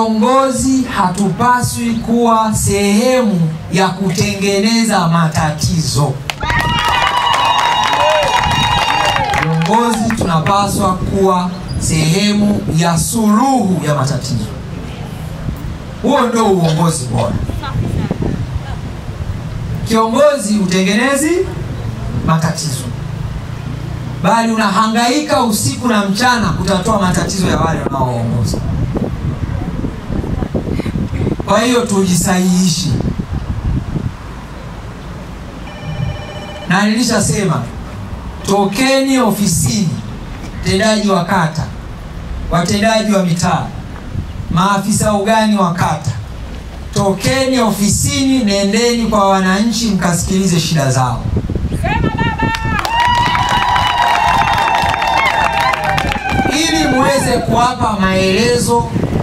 viongozi hatupaswi kuwa sehemu ya kutengeneza matatizo. Viongozi tunapaswa kuwa sehemu ya suluhu ya matatizo. Huo ndio uongozi bora. Kiongozi utengenezi matatizo, bali unahangaika usiku na mchana kutatua matatizo ya wale wanaoongoza. Kwa hiyo tujisahihishe, na nilishasema tokeni ofisini, mtendaji wa kata, watendaji wa mitaa, maafisa ugani wa kata, tokeni ofisini, nendeni kwa wananchi, mkasikilize shida zao. ili muweze kuwapa maelezo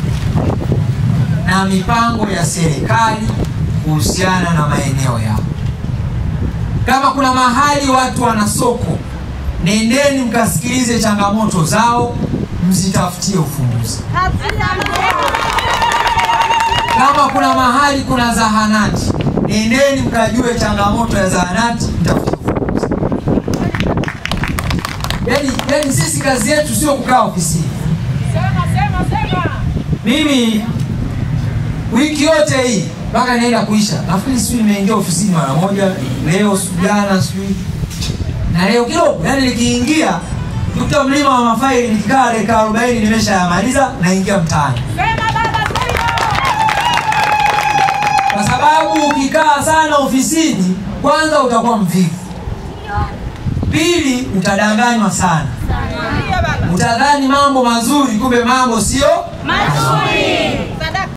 na mipango ya serikali kuhusiana na maeneo yao. Kama kuna mahali watu wana soko, nendeni mkasikilize changamoto zao, mzitafutie ufumbuzi. Kama kuna mahali kuna zahanati, nendeni mkajue changamoto ya zahanati, mtafutie ufumbuzi. Yaani, yaani sisi kazi yetu sio kukaa ofisini. Mimi wiki yote hii mpaka inaenda kuisha, nafikiri sijui nimeingia ofisini mara moja leo, sijui jana, sijui na leo kidogo. Yani nikiingia kuta mlima wa mafaili, nikikaa dakika arobaini nimeshayamaliza, naingia mtaani, kwa sababu ukikaa sana ofisini, kwanza utakuwa mvivu, pili utadanganywa sana, utadhani mambo mazuri, kumbe mambo sio Mazuri.